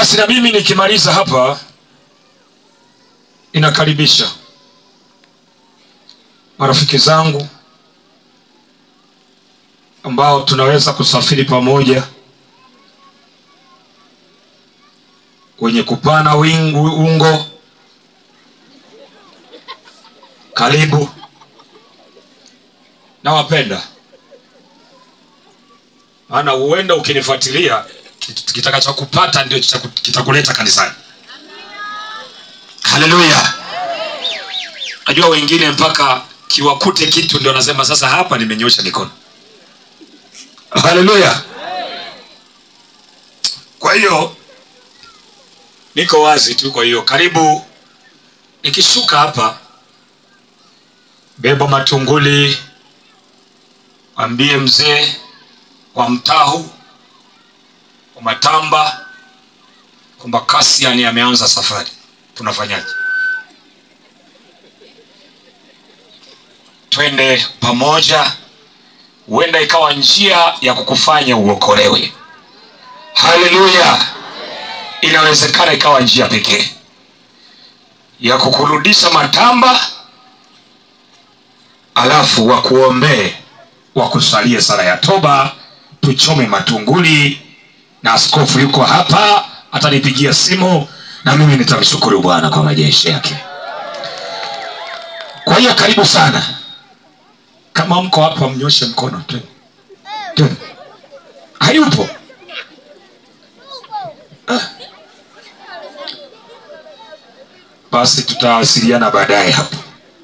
basi na mimi nikimaliza hapa inakaribisha marafiki zangu ambao tunaweza kusafiri pamoja wenye kupana wingu ungo karibu nawapenda maana huenda ukinifuatilia kit- kitakachokupata ndio kita- kitakuleta kanisani haleluya najua wengine mpaka kiwakute kitu ndio nasema sasa hapa nimenyosha mikono haleluya kwa hiyo niko wazi tu kwa hiyo karibu nikishuka hapa beba matunguli ambie mzee wa mtahu wa matamba kwamba kasiani ameanza safari tunafanyaje twende pamoja huenda ikawa njia ya kukufanya uokolewe haleluya inawezekana ikawa njia pekee ya kukurudisha matamba alafu wakuombee wakusalie sala ya toba tuchome matunguli na askofu yuko hapa atanipigia simu na mimi nitamshukuru bwana kwa majeshi yake kwa hiyo karibu sana kama mko hapa mnyoshe mkono tu tu hayupo Ah. basi tutawasiliana baadaye hapo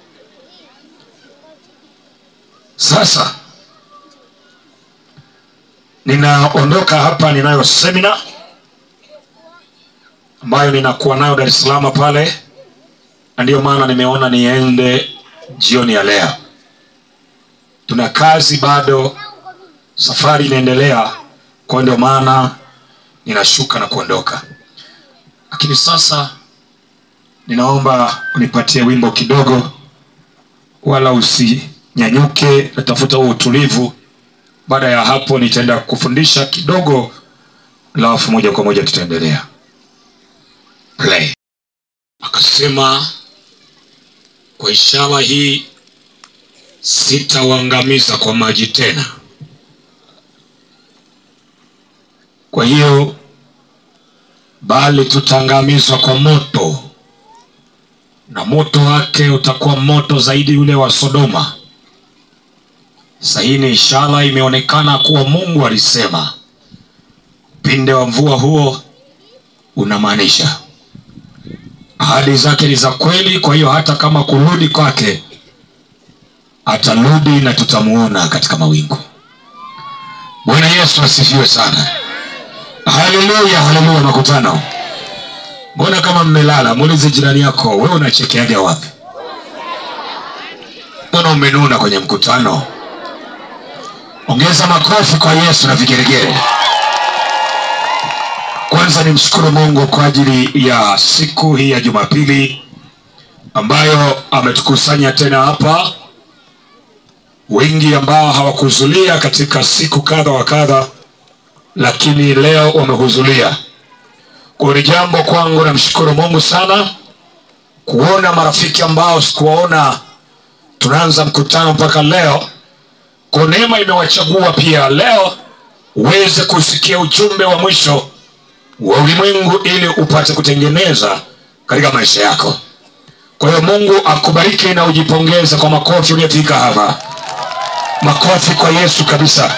sasa ninaondoka hapa ninayo semina ambayo ninakuwa nayo dar es salaam pale na ndiyo maana nimeona niende jioni ya leo tuna kazi bado safari inaendelea kwa ndio maana ninashuka na kuondoka lakini sasa ninaomba unipatie wimbo kidogo wala usinyanyuke natafuta huo utulivu baada ya hapo nitaenda kufundisha kidogo alafu moja kwa moja tutaendelea play akasema kwa ishara hii sitauangamiza kwa maji tena kwa hiyo bali tutaangamizwa kwa moto na moto wake utakuwa moto zaidi ule wa sodoma sasa hii ni ishara imeonekana kuwa mungu alisema upinde wa mvua huo unamaanisha ahadi zake ni za kweli kwa hiyo hata kama kurudi kwake atarudi na tutamuona katika mawingu bwana yesu asifiwe sana haleluya haleluya makutano mbona kama mmelala muulize jirani yako wewe unachekeaga wapi mbona umenuna kwenye mkutano ongeza makofi kwa yesu na vigeregere kwanza nimshukuru mungu kwa ajili ya siku hii ya jumapili ambayo ametukusanya tena hapa wengi ambao hawakuhudhuria katika siku kadha wa kadha lakini leo wamehudhuria kwa ni jambo kwangu namshukuru mungu sana kuona marafiki ambao sikuwaona tunaanza mkutano mpaka leo kwa neema imewachagua pia leo uweze kusikia ujumbe wa mwisho wa ulimwengu ili upate kutengeneza katika maisha yako kwa hiyo mungu akubariki na ujipongeze kwa makofi uliyofika hapa makofi kwa yesu kabisa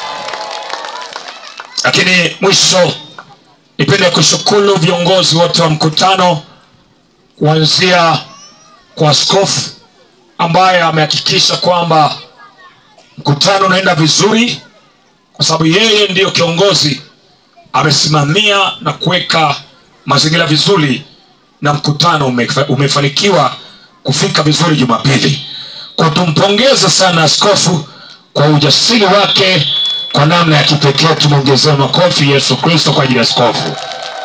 lakini mwisho nipende kushukuru viongozi wote wa mkutano kuanzia kwa askofu ambaye amehakikisha kwamba mkutano unaenda vizuri kwa sababu yeye ndiyo kiongozi amesimamia na kuweka mazingira vizuri na mkutano umefa- umefanikiwa kufika vizuri jumapili kwa tumpongeze sana askofu kwa ujasiri wake kwa namna ya kipekee tumwongezee makofi yesu kristo kwa ajili ya askofu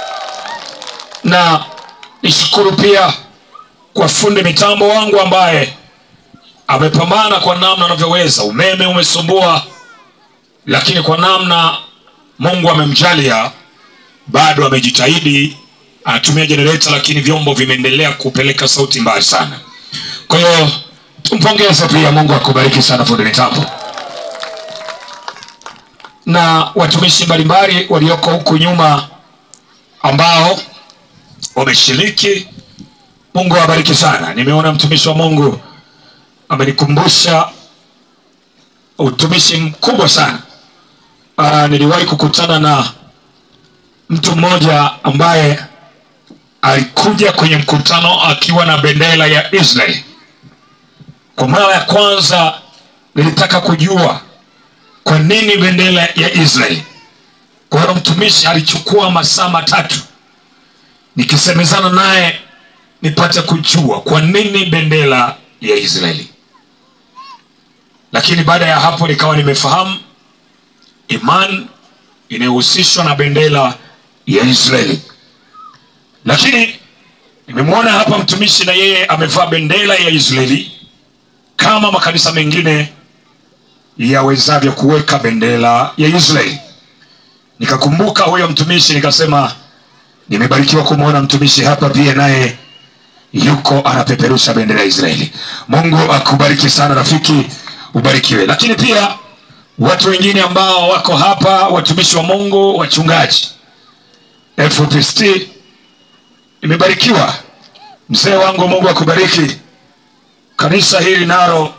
na nishukuru pia kwa fundi mitambo wangu ambaye amepambana kwa namna anavyoweza umeme umesumbua lakini kwa namna mungu amemjalia bado amejitahidi anatumia jenereta lakini vyombo vimeendelea kupeleka sauti mbali sana kwa hiyo tumpongeze pia mungu akubariki sana fundi mitambo na watumishi mbalimbali walioko huku nyuma ambao wameshiriki mungu awabariki sana nimeona mtumishi wa mungu amenikumbusha utumishi mkubwa sana uh, niliwahi kukutana na mtu mmoja ambaye alikuja kwenye mkutano akiwa na bendera ya israeli kwa mara ya kwanza nilitaka kujua kwa nini bendera ya israeli kwa hiyo mtumishi alichukua masaa matatu nikisemezana naye nipate kujua kwa nini bendera ya israeli lakini baada ya hapo nikawa nimefahamu iman inayohusishwa na bendera ya israeli lakini nimemwona hapa mtumishi na yeye amevaa bendera ya israeli kama makanisa mengine yawezavyo kuweka bendera ya israeli nikakumbuka huyo mtumishi nikasema nimebarikiwa kumwona mtumishi hapa pia naye yuko anapeperusha bendera ya israeli mungu akubariki sana rafiki ubarikiwe lakini pia watu wengine ambao wako hapa watumishi wa mungu wachungaji fpst nimebarikiwa mzee wangu mungu akubariki kanisa hili nalo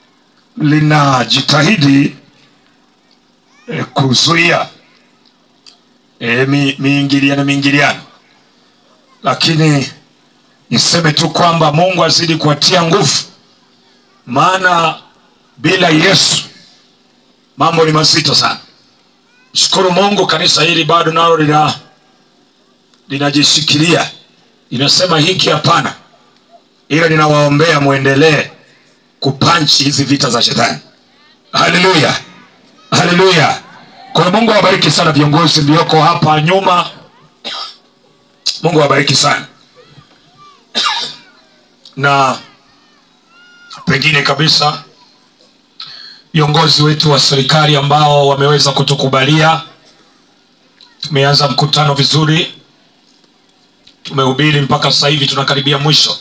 linajitahidi eh, kuzuia eh, mi, miingiliano miingiliano lakini niseme tu kwamba mungu azidi kuwatia nguvu maana bila yesu mambo ni mazito sana shukuru mungu kanisa hili bado nalo lina linajishikilia linasema hiki hapana ila ninawaombea mwendelee kupanchi hizi vita za shetani haleluya haleluya kwa hiyo mungu awabariki sana viongozi mlioko hapa nyuma mungu awabariki sana na pengine kabisa viongozi wetu wa serikali ambao wameweza kutukubalia tumeanza mkutano vizuri tumehubiri mpaka sasa hivi tunakaribia mwisho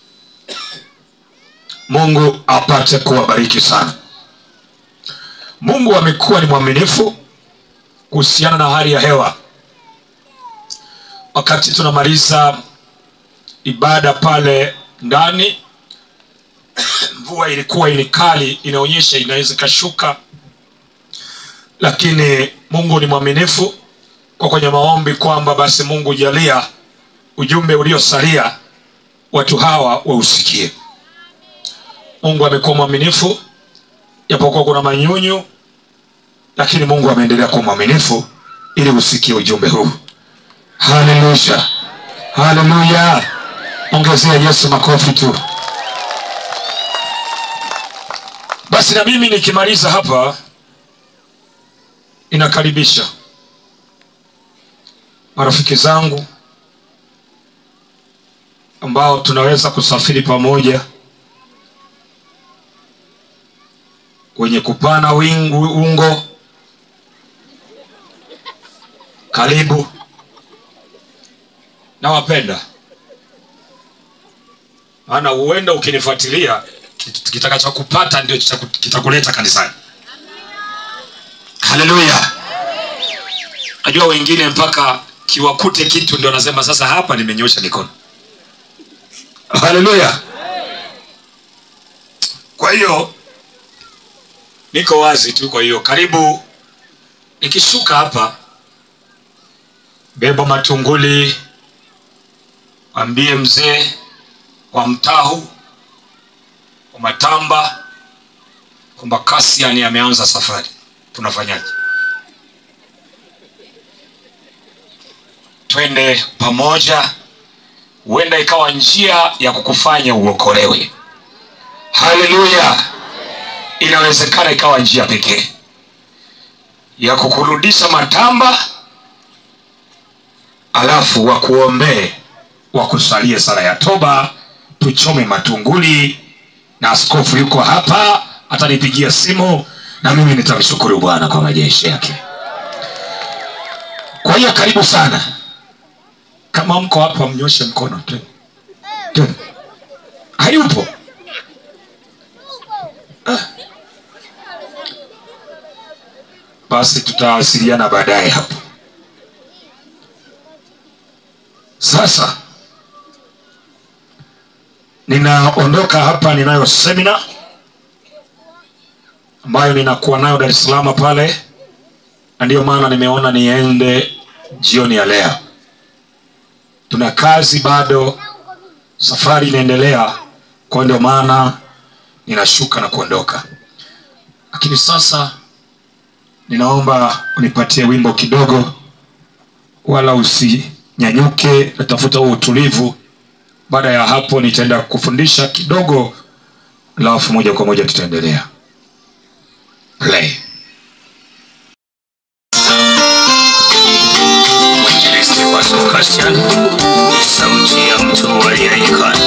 mungu apate kuwabariki sana mungu amekuwa ni mwaminifu kuhusiana na hali ya hewa wakati tunamaliza ibada pale ndani mvua ilikuwa ili kali inaonyesha inaweza ikashuka lakini mungu ni mwaminifu kwa kwenye maombi kwamba basi mungu jalia ujumbe uliosalia watu hawa wausikie mungu amekuwa mwaminifu japokuwa kuna manyunyu lakini mungu ameendelea kuwa mwaminifu ili usikie ujumbe huu haleluya haleluya ongezea yesu makofi tu basi na mimi nikimaliza hapa inakaribisha marafiki zangu ambao tunaweza kusafiri pamoja wenye kupana wingu ungo karibu nawapenda maana huenda ukinifuatilia kit- kitakachokupata ndio chaku- kitakuleta kanisani haleluya najua wengine mpaka kiwakute kitu ndio nasema sasa hapa nimenyosha mikono haleluya kwa hiyo niko wazi tu kwa hiyo karibu nikishuka hapa beba matunguli ambie mzee kwa mtahu kwa matamba kwamba kasiani ameanza safari tunafanyaje twende pamoja huenda ikawa njia ya kukufanya uokolewe haleluya inawezekana ikawa njia pekee ya kukurudisha matamba alafu wakuombee wakusalie sala ya toba tuchome matunguli na askofu yuko hapa atanipigia simu na mimi nitamshukuru bwana kwa majeshi yake kwa hiyo karibu sana kama mko hapa mnyoshe mkono tu tu hayupo Ah. basi tutawasiliana baadaye hapo sasa ninaondoka hapa ninayo semina ambayo ninakuwa nayo dar es salaam pale na ndiyo maana nimeona niende jioni ya leo tuna kazi bado safari inaendelea kwa ndio maana ninashuka na kuondoka lakini sasa ninaomba unipatie wimbo kidogo wala usinyanyuke natafuta huo utulivu baada ya hapo nitaenda kufundisha kidogo alafu moja kwa moja tutaendelea play Mwinjilisti Pastor Christian ni sauti ya mtu aliyeikana.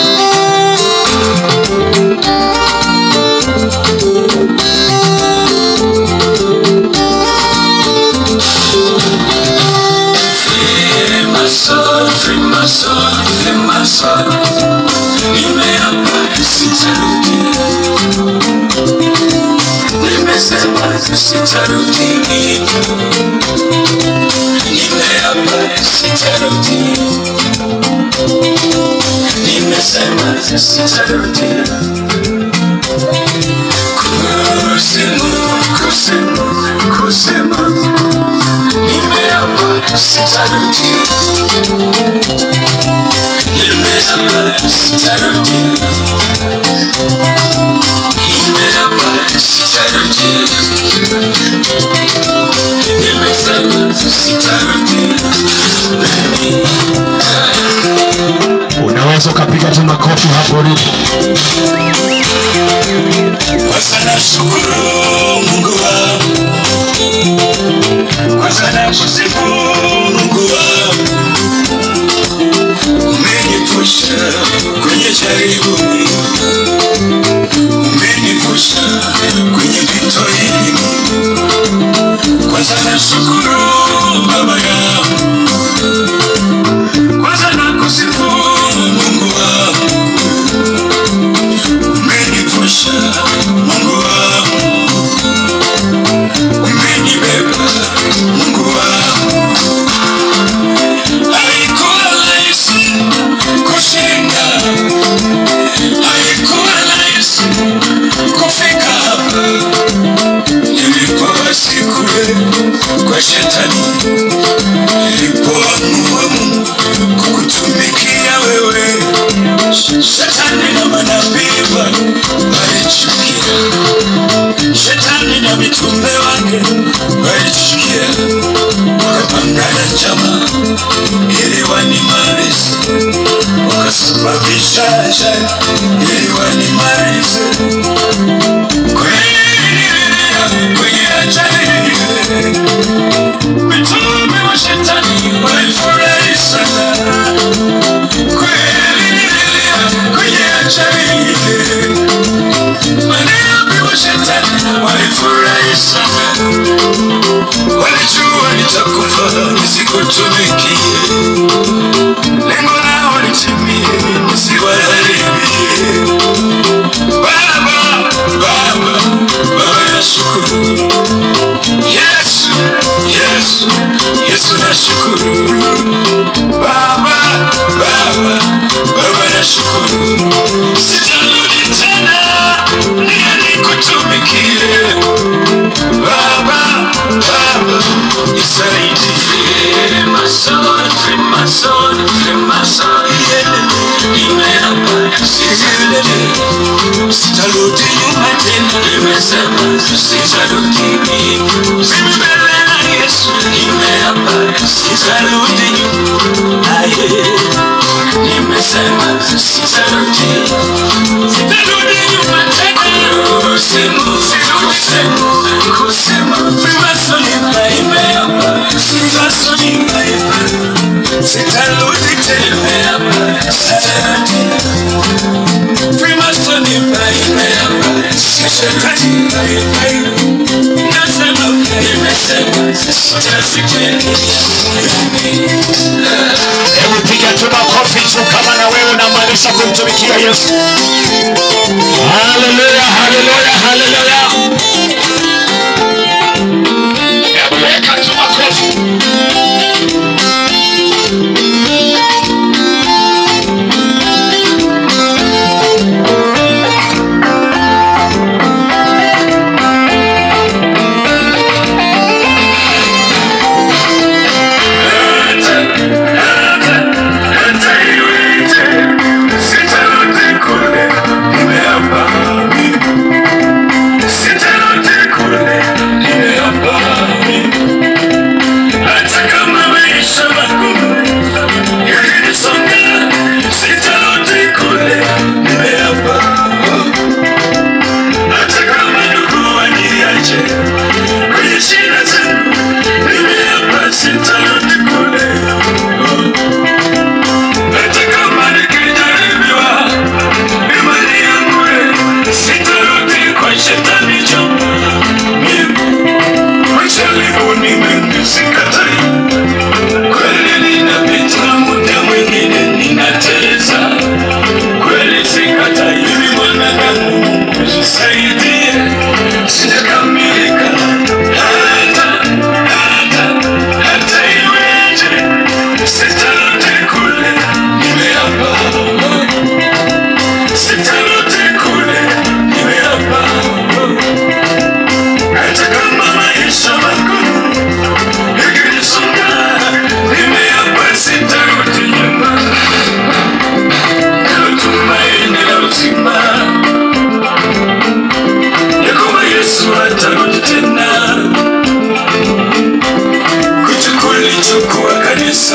Freemason, Freemason, Freemason, nimeapa sitarudi, nimesema sitarudi nimeapa sitarudi, nimesema sitarudi. Kusema, kusema, kusema, nimeapa sitarudi, nimeapa sitarudi, nimeapa sitarudi, nimesema sitarudi. unaweza ukapiga tu makofi hapo ulipo Kwanza nashukuru Mungu wangu, kwanza nakusifu Mungu wangu, umenipusha kwenye jaribu, umenipusha kwenye vita hili. Kwanza nashukuru Baba yangu, kwanza nakusifu Mungu wangu umenivusha Mungu wangu, umenibeba Mungu wangu. Haikuwa rahisi kushinda, haikuwa rahisi kufika hapa nilipowasi kule kwa shetani, nilipoamua Mungu kukutumikia wewe Shetani na manabii wake walichukia, shetani na mitume wake walichukia, wakapangana njama ili wanimalize, wakasababisha ajali ili wanimalize. Kweli nililia kwenye ajali ile, mitume wa shetani walifurahi sana kweli nililia kwenye ajali ile. Manabii wa shetani walifurahi sana, walijua nitakufa nisikutumikie, lengo lao litimie, nisiwaharibie. Baba, Baba, Baba nashukuru Yesu, Yesu, Yesu nashukuru Baba, Baba, Baba nashukuru, sitarudi tena niye nikutumikie. Baba, Baba, nisaidie. Freemason, Freemason, Freemason, yeah. Nimeapa sitarudi, sitarudi nyuma tena. Nimesema sitarudi mimi mbele na Yesu. Nimeapa sitarudi nyuma. Aye. Nimesema sitarudi, sitarudi nyuma tena. Kusema, kusema, kusema, Freemason nimeapa, Freemason nimeapa, sitarudi tena. Sitarudi. Freemason nimeapa, shetani nasema nimesema sitasikia Hebu piga tu makofi juu kama na wewe unamaanisha kumtumikia Yesu. Haleluya, haleluya, haleluya. Hebu weka tu makofi. hata iweje sitarudi kule nimeapa sitarudi kule nimeapa hata kama maisha magumu yakinisonga sitarudi kule nimeapa hata kama ndugu waniache kwenye shida zangu nimeapa sitarudi kule hata kama nikijaribiwa imani yangu sitarudi kwa shetani jama majaribu ni mengi sikatai kweli ninapita muda mwingine ninateleza kweli sikatai mimi mwanadamu Mungu nisaidie sijakamilika hata hata hata iweje sitarudi kule nimeapa sitarudi kule nimeapa hata kama maisha magumu yakinisonga nimeapa sitarudi nyuma nalo tumaini la uzima ya kwamba yesu atarudi tena kuchukua lichukua kanisa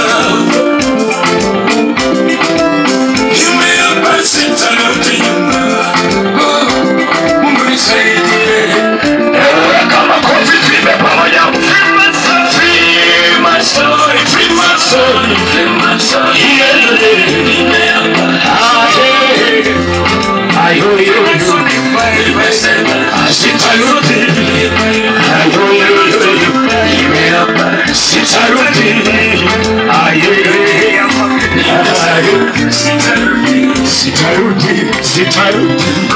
nimeapa sitarudi nyuma mungu nisaidie Weka makofi tuimbe pamoja. Freemason, Freemason, Freemason. Nimeapa. Ayo, yo, yo. Nimesema Sitarudi. Ayo, yo, yo, yo. nimeapa. Sitarudi. Ayo, yo, yo. Ayo. Sitarudi. Sitarudi, sitarudi.